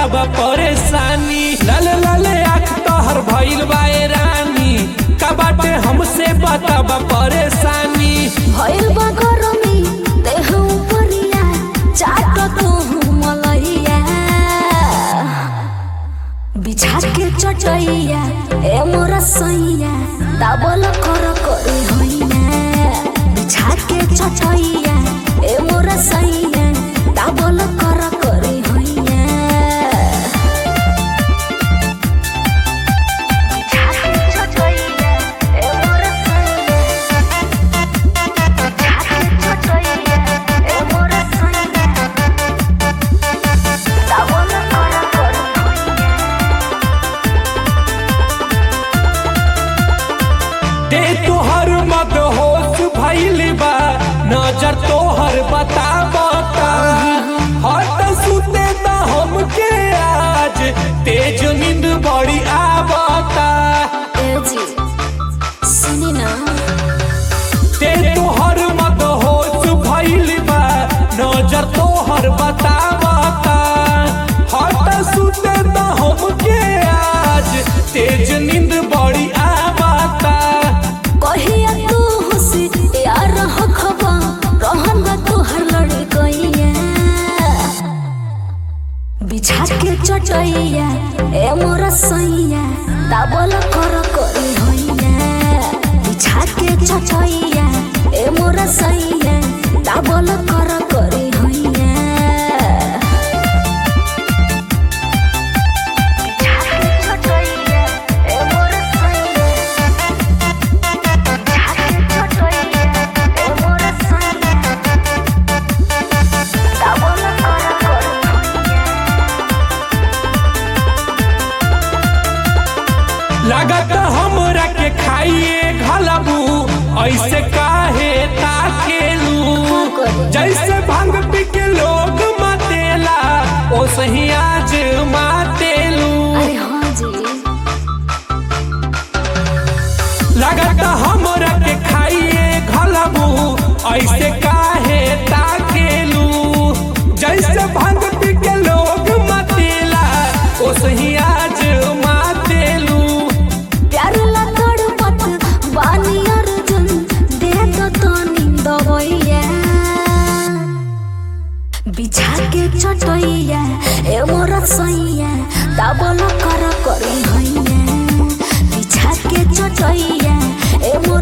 बा परेशानी लाले लाले आँख तोहर भइल बा ए रानी का बाटे हमसे बता बा परेशानी भइल बा गरमी देह उपरिया चाट तू मलैया बिछा के चटैया ए मोर सैया दाबल कर करे हैया बिछा के चटैया ए मोर सैया दाबल कर करे हैया बिछा के चटैया ए मोर सैया दे तोहर मत होश भइल बा नजर तोहर बता बता हट सुते त हमके आज तेज नींद बड़ी आवता ते तोहर मत होश भइल बा नजर तोहर बतावता हट सुते त हमके आज तेज नींद बड़ी आवता बिछा के चटैया ए मोर सैया दाबल कर करे हैया बिछा के चटैया ए मोर सैया दाबल कर करे हैया बिछा के चटैया ए मोर सैया बिछा के चटैया ए मोर सैया दाबल कर करे लागत हमरा के खाइए घलबू ऐसे काहे ताकेलू जैसे भांग पी के लोग mateला ओसे ही आज मातेलू अरे हाँ जी लागत हमरा के खाइए घलबू ऐसे काहे ताकेलू जैसे भांग पी के लोग mateला ओसे ही आज मातेलू प्यार ला तड़पत बानी अर्जुन दे दो तनी दवैया बिछा के चटैया ए मोर सैया दाबल कर करे हैया बिछा के चटैया ए मोर